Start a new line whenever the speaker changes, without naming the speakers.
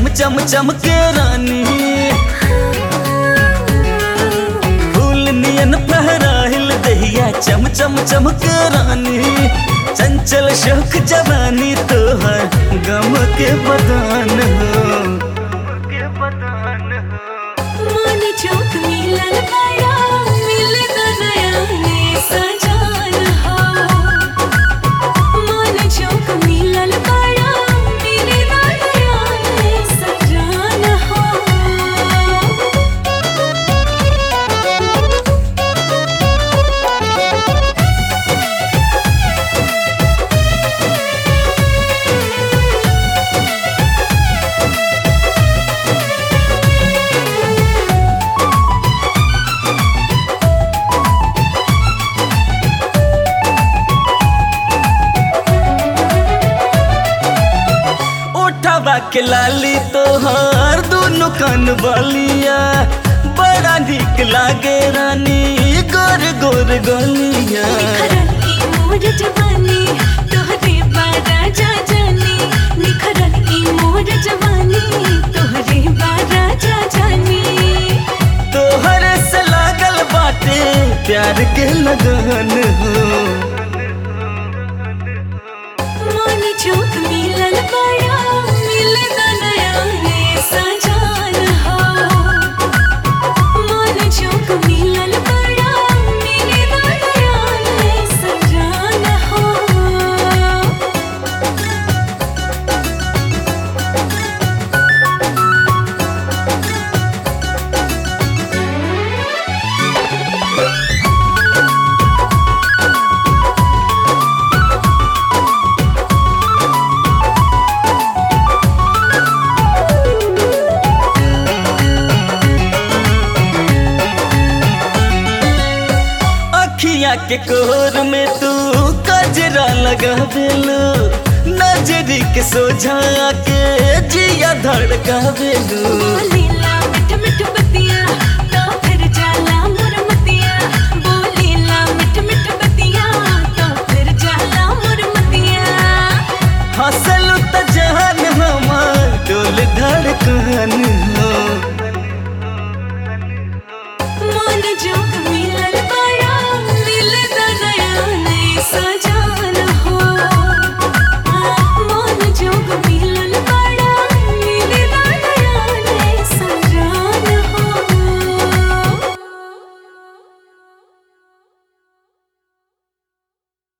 चम चम चमके रानी फूल नियन फहराहिल दहिया चम चम चमके रानी चंचल शोक जवानी तोहर गम के बदान हो के बदान हो
मन चौक मिलल बड़ा मिल नया ने सजान हो मन चौक मिलल बड़ा मिल नया ने सजान हो
उठावा के लाली तोहर दोनों कान बलिया बड़ा निक लागे रानी गोर गोर गलिया
निखरल ई मोर जवानी तोहरे बारा जा जानी निखरल ई मोर जवानी तोहरे बारा जा जानी
तोहर से लागल बाटे प्यार के लगन हो
मन चौक मिलल बड़ा मिल नया रे सजान हो मन चौक मिलल बड़ा मिल नया रे सजान हो
अखिया के कोर में तू कजरा लगा देलू नजरी के सोझा के जिया धड़का देलू
बोले